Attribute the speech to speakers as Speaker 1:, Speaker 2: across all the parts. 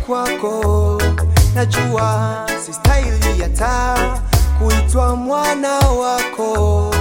Speaker 1: kwako, najua si staili hata kuitwa mwana wako.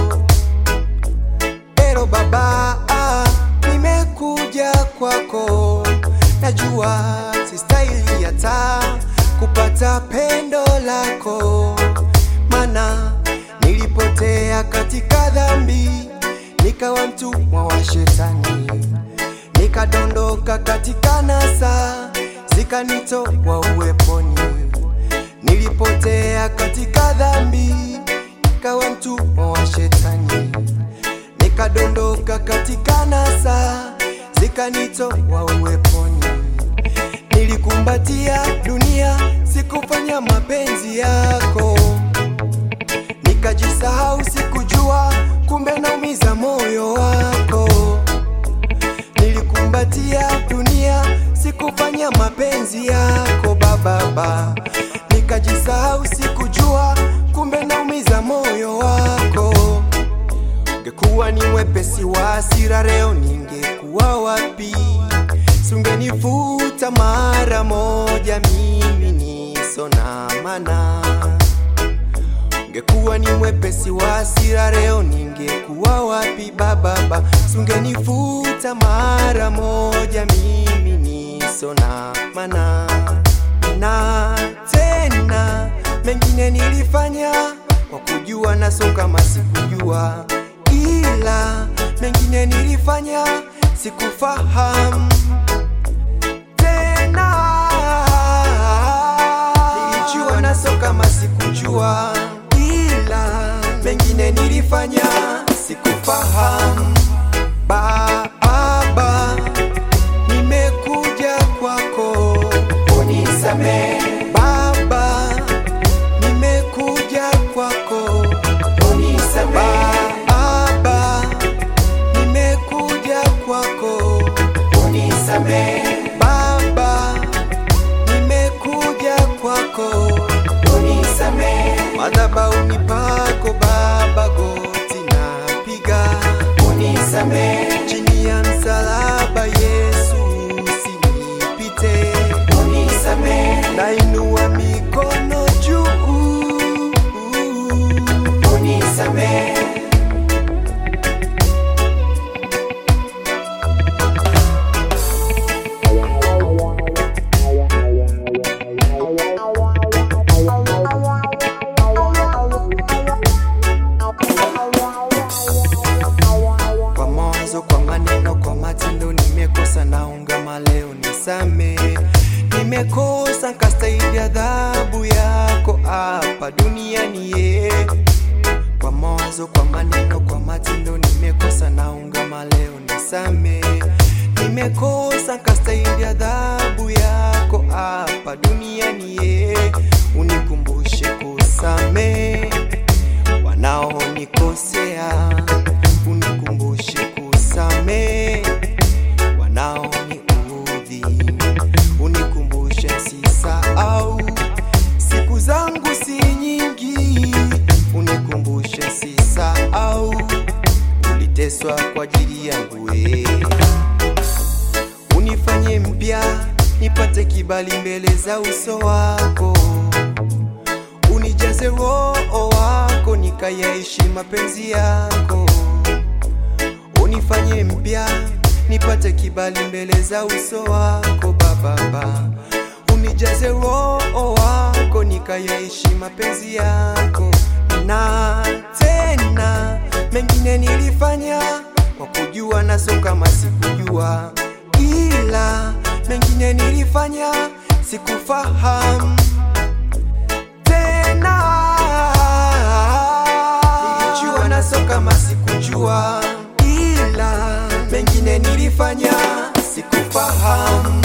Speaker 1: Ero baba, ah, nimekuja kwako, najua si staili hata kupata pendo lako, mana nilipotea katika dhambi, nikawa mtumwa wa shetani, nikadondoka katika nasa, zikanitoa uweponi. Nilipotea katika dhambi, nikawa mtumwa wa shetani, nikadondoka katika nasa, zikanitoa uweponi. Nilikumbatia dunia, sikufanya mapenzi yako, nikajisahau, sikujua kumbe naumiza moyo wako. Nilikumbatia dunia, sikufanya mapenzi yako bababa, nikajisahau, sikujua kumbe naumiza moyo wako. Ungekuwa ni mwepesi wa hasira, leo ningekuwa wapi? Sungenifuta mara moja, mimi niso na maana. Ungekuwa ni mwepesi wa hasira, leo ningekuwa wapi? Bababa, sungenifuta mara moja, mimi niso na maana. Na tena mengine nilifanya kwa kujua, na so kama sikujua, ila mengine nilifanya sikufahamu tena nilijua naso kama sikujua, ila mengine nilifanya sikufahamu. Baba, nimekuja kwako, unisamehe. Baba, nimekuja kwako, unisamehe. Baba, nimekuja kwako, unisamehe. Baba, nimekuja kwako, unisamehe. Madhabahuni pako Baba, goti napiga, unisamehe. Chini ya msalaba Yesu, usinipite, unisamehe. Nainua mikono juu, unisamehe. Kwa mawazo, kwa maneno, kwa matendo nimekosa, naungama leo nisame. Nimekosa nkastahili adhabu yako hapa duniani ye. Kwa mawazo, kwa maneno, kwa matendo nimekosa, naungama leo nisame. Nimekosa nkastahili adhabu yako hapa duniani ye. Unikumbushe kusamehe wanaonikosea, unikumbushe kusamehe wanaoniudhi, unikumbushe sisahau siku zangu si nyingi, unikumbushe sisahau uliteswa kwa ajili yangu we unifanye mpya nipate kibali mbele za uso wako unijaze roho wako nikayaishi mapenzi yako, unifanye mpya nipate kibali mbele za uso wako Baba, unijaze roho wako nikayaishi mapenzi yako. Na tena mengine nilifanya kwa kujua, na so kama sikujua, ila mengine nilifanya sikufahamu tena nilijua naso kama sikujua, ila mengine nilifanya sikufahamu.